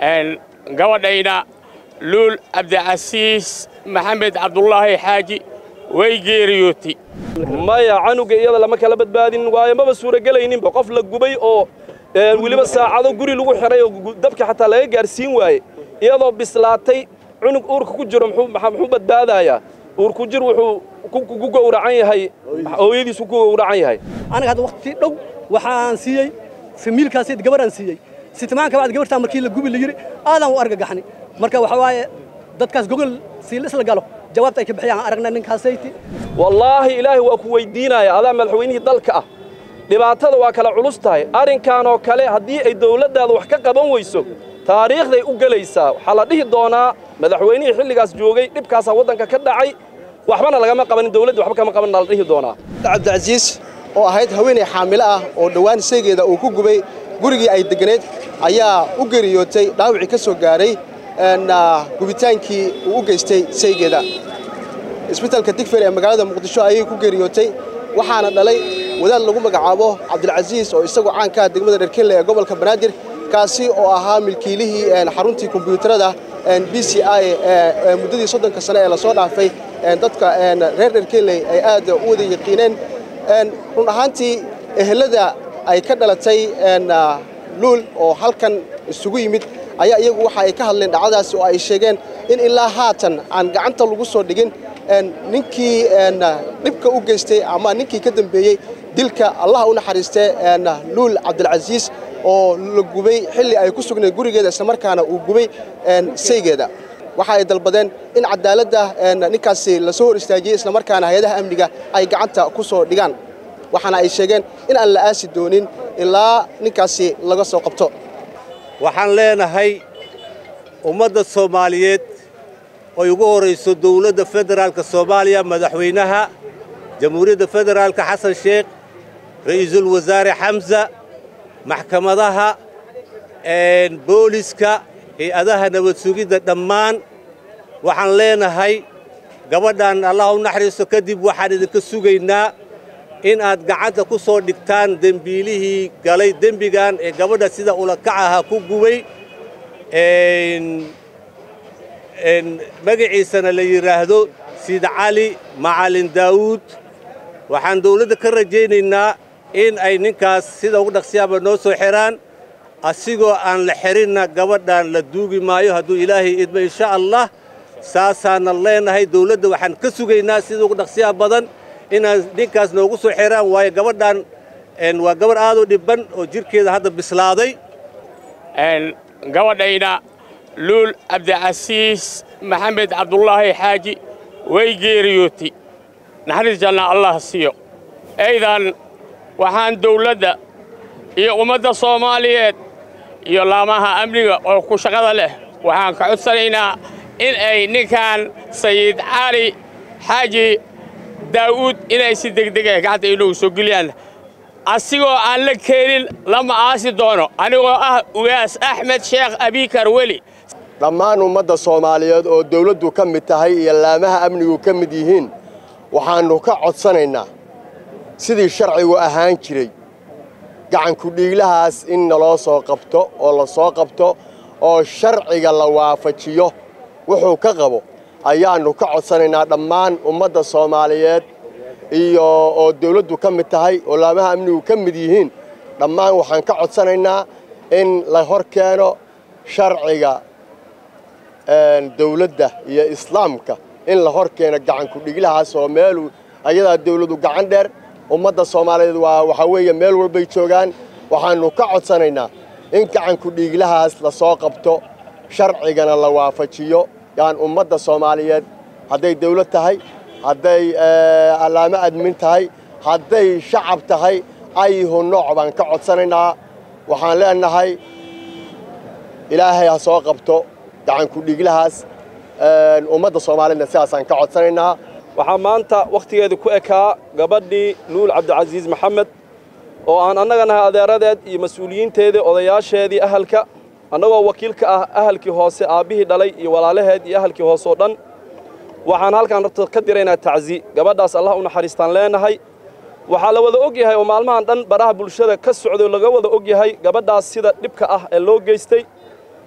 gabadhayna luul cabdicasiis maxamed cabdulaahi xaaji way geeriyootay maya canuga iyada lama kala badbaadin waayo maba suuragelayninba qof la gubay oo weliba saacado guri lagu xiray oo dabka xataa laga gaarsiin waaye iyadoo bislaatay cunug uurka ku jiro muxuu badbaadayaa uur ku jir wuxuu ku gowracan yahay hooyadiisu ku gowracan yahay aniga hadda waqti dhow waxaan siiyey famiilkaasi gabaraan siiyey sitimaanka bacd gabartaa markii la gubi la yiri aadaan u argagaxnay marka waxa waaye dadkaas gogol si la isla galo jawaabta ay ka bixiyaan aragna ninkaasaytii wallaahi ilaahay waa ku weydiinaya adaa madaxweynihii dalka ah dhibaatada waa kala culus tahay arrinkan oo kale haddii ay dawladdaada wax ka qaban weyso taariikhday u gelaysaa waxaa la dhihi doonaa madaxweynihii xilligaas joogay dhibkaasaa waddanka ka dhacay waxbana lagama qabanin dawladda waxba kama qabanna la dhihi doonaa cabdicasiis oo ahayd haweenay xaamilo ah oo dhowaan saygeeda uu ku gubay gurigii ay deganeed ayaa u geriyootay dhaawicii ka soo gaaray gubitaankii uu u geystay saygeeda isbitaalka digfer ee magaalada muqdisho ayay ku geriyootay waxaana dhalay wadaad lagu magacaabo cabdilcasiis oo isagoo caankaa degmada dherkenle ee gobolka banaadir kaasi oo ahaa milkiilihii xaruntii kombiyuutarada b c i ee muddadii soddonka sane ee lasoo dhaafay dadka reer dherkenley ay aad u wada yaqiineen run ahaantii ehelada ay ka dhalatay luul oo halkan isugu yimid ayaa iyagu waxa ay ka hadleen dhacdadaasi oo ay sheegeen in ilaa haatan aan gacanta lagu soo dhigin ninkii dhibka u geystay ama ninkii ka dambeeyey dilka allaha u naxariistee luul cabdilcasiis oo la gubay xilli ay ku sugnayd gurigeeda islamarkaana uu gubay saygeeda waxa ay dalbadeen in cadaaladda ninkaasi lasoo hor istaajiyey islamarkaana hay-adaha amniga ay gacanta ku soo dhigaan waxaana ay sheegeen in aan la aasi doonin ilaa ninkaasi laga soo qabto waxaan leenahay ummadda soomaaliyeed oy ugu horayso dowladda federaalka soomaaliya madaxweynaha jamhuuriyadda federaalka xasan sheekh ra'iisul wasaare xamsa maxkamadaha booliska hay-adaha nabad sugidda dhammaan waxaan leenahay gabadhan allah u naxariisto kadib waxaan idinka sugaynaa in aad gacanta ku soo dhigtaan dembiilihii galay dembigan ee gabadha sida ulakac ahaa ku gubay magaciisana la yidhaahdo sid cali macalin daawuud waxaan dawladda ka rajaynaynaa in ay ninkaas sida ugu dhaqsiyaaba noo soo xidhaan asigoo aan la xidhinna gabadhan la duugi maayo hadduu ilaahay idmo insha allah saasaana leenahay dawladda waxaan ka sugaynaa sida ugu dhaqsiyaha badan inaad ninkaas noogu soo xidhaan waayo gabadhan waa gabadh aad u dhibban oo jidhkeeda hadda bislaaday gabadhayna luul cabdicasiis maxamed cabdulaahi xaaji way geeriyootay naxariis janna allah siiyo aydan waxaan dawladda iyo ummadda soomaaliyeed iyo laamaha amniga oo ku shaqada leh waxaan ka codsanaynaa in ay ninkan sayid cali xaaji daa'uud inay si degdega gacanta inoogu soo geliyaan asigoo aan la keenin lama aasi doono anigoo ah ugaas axmed sheekh abikar weli dhammaan ummadda soomaaliyeed oo dawladdu ka mid tahay iyo laamaha amnigu ka mid yihiin waxaannu ka codsanaynaa sidii sharcigu ahaan jiray gacankudhiiglahaas in naloo soo qabto oo la soo qabto oo sharciga la waafajiyo wuxuu ka qabo ayaannu ka codsanaynaa dhammaan ummadda soomaaliyeed iyo oo dawladdu ka mid tahay oo laamaha amnigu ka mid yihiin dhammaan waxaan ka codsanaynaa in la hor keeno sharciga dawladda iyo islaamka in la hor keeno gacankudhiglahaas oo meeluu ayadaa dawladdu gacan dheer ummadda soomaaliyeed waa waxaa weeye meel walbay joogaan waxaannu ka codsanaynaa in gacankudhiiglahaas la soo qabto sharcigana la waafajiyo yaan ummadda soomaaliyeed hadday dawlad tahay hadday allaamo admin tahay hadday shacab tahay ayhu nooc baan ka codsanaynaa waxaan leenahay ilaahay ha soo qabto gacankudhiiglahaas ummadda soomaaliyeedna sidaasaan ka codsanaynaa waxaa maanta wakhtigeeda ku ekaa gabadhii luul cabdicasiis maxamed oo aan annaga nahay adeeradeed iyo mas-uuliyiinteedii odayaasheedii ahalka annagoo wakiil ka ah ahalkii hoose aabbihii dhalay iyo walaalaheed iyo ahalkii hoose oo dhan waxaan halkaan rabta ka diraynaa tacsi gabadhaas allah u naxariistaan leenahay waxaa la wada og yahay oo maalmahan dhan baraha bulshada ka socday laga wada og yahay gabadhaas sida dhibka ah ee loo geystay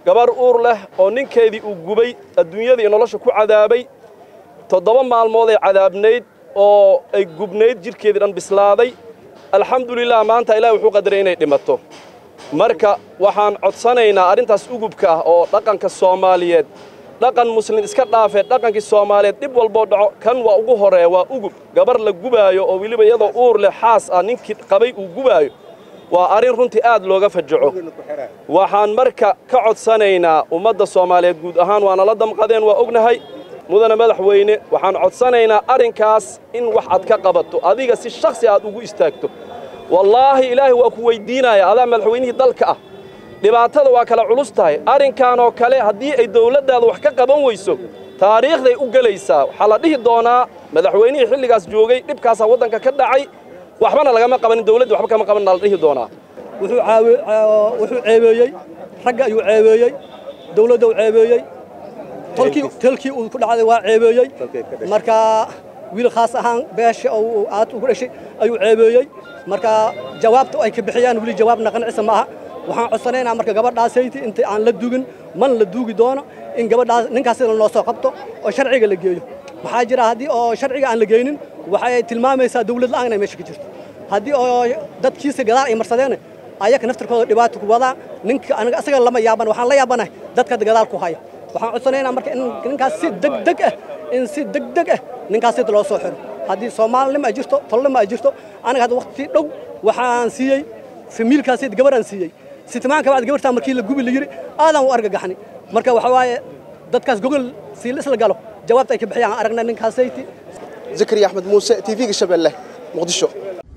gabar uur leh oo ninkeedii uu gubay adduunyada iyo nolosha ku cadaabay toddoba maalmood ay cadaabnayd oo ay gubnayd jidhkeedii dhan bislaaday alxamdulilah maanta ilaahi wuxuu qadaray inay dhimato marka waxaan codsanaynaa arrintaas ugubka ah oo dhaqanka soomaaliyeed dhaqan muslim iska dhaafee dhaqankii soomaaliyeed dhib walboo dhaco kan waa ugu horeeya waa ugub gabar la gubaayo oo weliba iyadoo uur leh xaas ah ninkii qabay uu gubaayo waa arrin runtii aad looga fajaco waxaan marka ka codsanaynaa ummadda soomaaliyeed guud ahaan waana la damqadeen waa ognahay mudane madaxweyne waxaan codsanaynaa arrinkaas in wax aad ka qabato adiga si shakhsi aad ugu istaagto wallaahi ilaahay waa ku weyddiinaya adaa madaxweynihii dalka ah dhibaatada waa kala culus tahay arrinkan oo kale haddii ay dawladdaada wax ka qaban weyso taariikhday u gelaysaa waxaa la dhihi doonaa madaxweynihii xilligaas joogay dhibkaasaa waddanka ka dhacay waxbana lagama qabanin dawladda waxba kama qabanna la dhihi doonaa wuxuu caawi- caa- wuxuu ceebeeyey ragga ayuu ceebeeyey dawladda uu ceebeeyey tolkii tolkii uu ku dhacday waa ceebeeyey marka wiil khaas ahaan beesha oo uu aad ugu dhashay ayuu ceebeeyey marka jawaabta ay ka bixiyaan weli jawaabna qancisa ma aha waxaan codsanaynaa marka gabadhaasayti inta aan la dugin man la duugi doono in gabadhaas ninkaas sida loo soo qabto oo sharciga la geeyo maxaa jira haddii oo sharciga aan la geynin waxay tilmaamaysaa dawlad la'aan inay meesha ka jirto haddii oo dadkiisa gadaal ay marsadeen ayaga naftarkooda dhibaato ku wadaa ninka aniga asaga lama yaaban waxaan la yaabanahay dadka gadaal ku haya waxaan codsanaynaa marka in ninkaas si degdeg ah in si degdeg ah ninkaas sida loo soo xiro haddii soomaalinimo ay jirto tolnimo ay jirto aniga hadda waqti dhow waxaan siiyey famiilkaas sida gabaraan siiyey sitimaanka bacd gabartaa markii la gubi la yiri aadaan u argagaxnay marka waxa waaye dadkaas gogol si la isla galo jawaabta ay ka bixiyaan aan aragnay ninkaasaytii zakariya axmed muuse tv-ga shabeelle muqdisho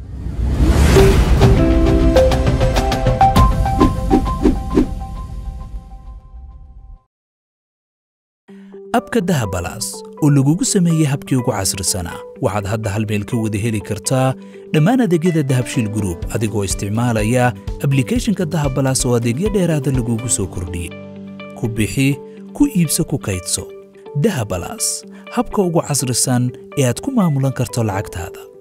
abka dahabalaas oo lagugu sameeyey habkii ugu casrisanaa waxaad hadda hal meel ka wada heli kartaa dhammaan adeegyada dahabshiil group adigoo isticmaalaya ablikhethonka dahabalaas oo adeegyo dheeraada lagugu soo kordhiyey ku bixi ku iibso ku kaydso dahabalaas habka ugu casrisan ee aad ku maamulan karto lacagtaada